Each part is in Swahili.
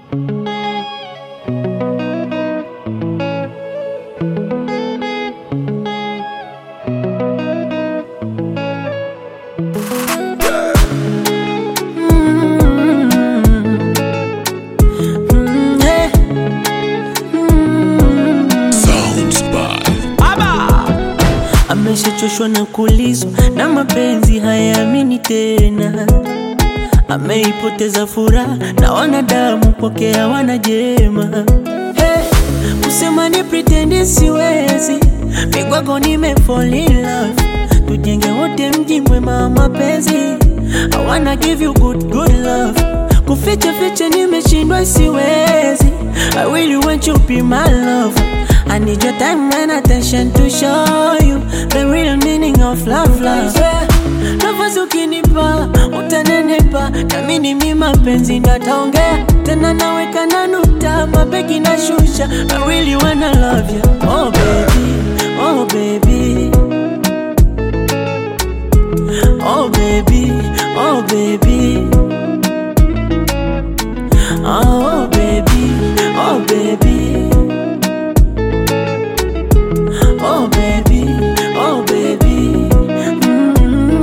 Mm, yeah. Mm. Sounds by Ameshachoshwa na kulizwa na mapenzi hayaamini tena, ameipoteza furaha na wanadamu kwake hawana jema. Hey, kusema ni pretend siwezi, migwago nime fall in love, tujenge wote mji mwema wa mapenzi. I wanna give you good good love, kuficha ficha nimeshindwa siwezi. I really want you be my love. I need your time and attention to show you the real meaning of love, love. Yeah. Nafasi ukinipa utanenepa, nami ni mi mapenzi ndo ataongea tena, naweka na nukta, mabegi na shusha. I really wanna love you, oh baby, oh baby, oh baby, oh baby, oh baby, oh baby. Oh baby, oh baby. Mm.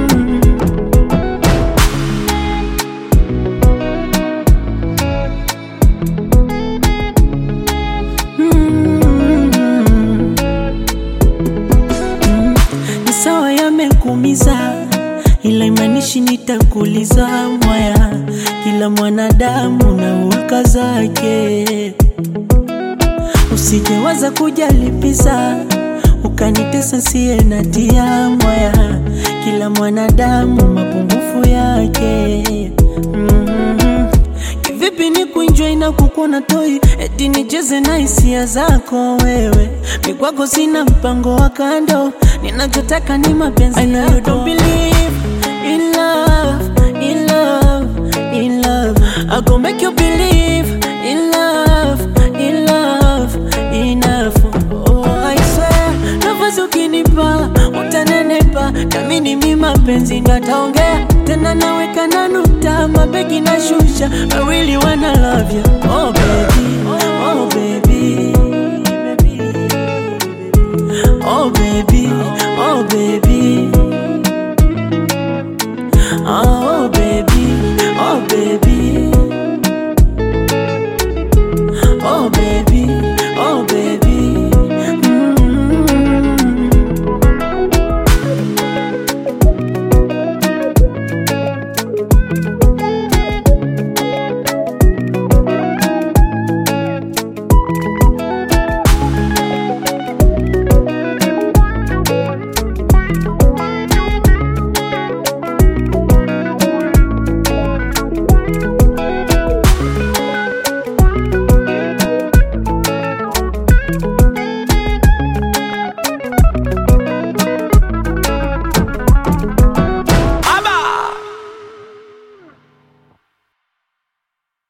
Mm. Mm. Ni sawa yamekumiza, ila imanishi nitakuliza mwaya. Kila mwanadamu na hulka zake usijewaza kujalipisa ukanitesa siye natia mwaya kila mwanadamu mapungufu yake mm kivipi ni kuinjwa na kukuona toi eti nicheze na hisia zako wewe mikwako sina mpango wa kando ninachotaka ni mapenzi I know you don't believe in love, in love, in love. I go make you believe in love, in love, enough. Oh, I swear, nafasi ukinipa utanenepa, nami ni mi mapenzi ndo ataongea tena, naweka na nukta, mabegi na shusha. I really wanna